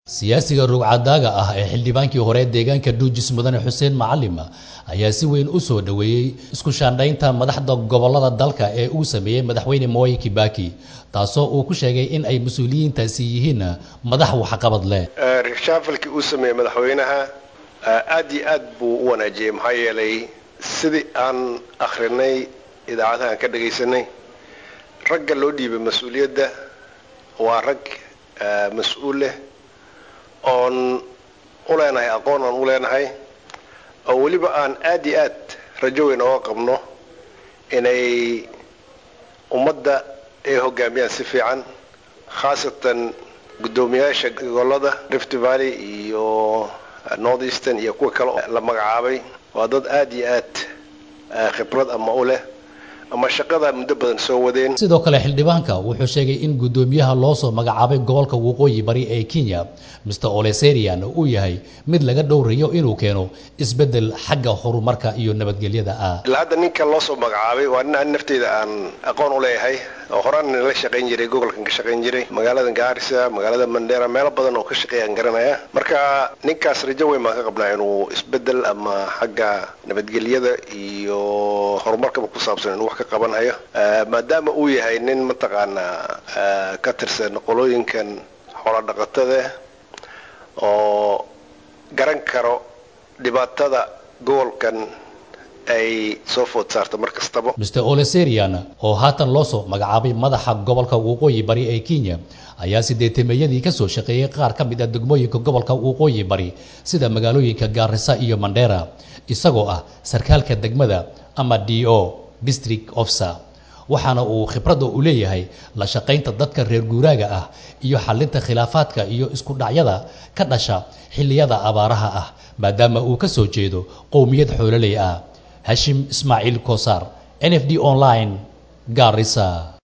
siyaasiga rugcadaaga ah ee xildhibaankii hore deegaanka dhuujis mudane xuseen macalim ayaa si weyn u soo dhoweeyey isku shaandhaynta madaxda gobolada dalka ee uu sameeyey madaxweyne moi kibaki taasoo uu ku sheegay in ay mas-uuliyiintaasi yihiin madax waxqabad leh reshaafalkii uu sameeyey madaxweynaha aad iyo aad buu u wanaajiyey maxaa yeelay sidii aan akhrinay idaacadaha aan ka dhagaysanay ragga loo dhiibay mas-uuliyadda waa rag mas-uul leh oon u leenahay aqoon aan u leenahay oo weliba aan aad iyo aad rajo weyn ooga qabno inay ummadda ay hogaamiyaan si fiican khaasatan guddoomiyaasha gobolada rift valley iyo north eastern iyo kuwa kale oo la magacaabay waa dad aad iyo aad khibrad ama u leh ama shaqada muddo badan soo wadeen sidoo kale xildhibaanka wuxuu sheegay in guddoomiyaha loo soo magacaabay gobolka waqooyi bari ee kenya mr oleserian uu yahay mid laga dhowrayo inuu keeno isbeddel xagga horumarka iyo nabadgelyada ah ilaa hadda ninka loo soo magacaabay waa nin aan nafteyda aan aqoon u leeyahay oo horaan la shaqayn jiray gobolkan ka shaqayn jiray magaalada gaarisa magaalada mandera meelo badan oo ka shaqeeyaan garanaya marka ninkaas rajo weyn baan ka qabnaa inuu isbeddel ama xagga nabadgelyada iyo horumarkaba ku saabsan inuu wax ka qabanhayo maadaama uu yahay nin mataqaanaa ka tirsan qolooyinkan xoola dhaqatada oo garan karo dhibaatada gobolkan ay soo food saarta mar kastaba mr oleserian oo haatan loo soo magacaabay madaxa gobolka waqooyi bari ee kenya ayaa sideetameeyadii ka soo shaqeeyey qaar ka mid ah degmooyinka gobolka waqooyi bari sida magaalooyinka gaarisa iyo mandera isagoo ah sarkaalka degmada ama d o district officer waxaana uu khibradda u leeyahay la shaqaynta dadka reer guuraaga ah iyo xalinta khilaafaadka iyo isku dhacyada ka dhasha xilliyada abaaraha ah maadaama uu ka soo jeedo qowmiyad xoololey ah hashim ismaaciil kosaar n f d online gaarisa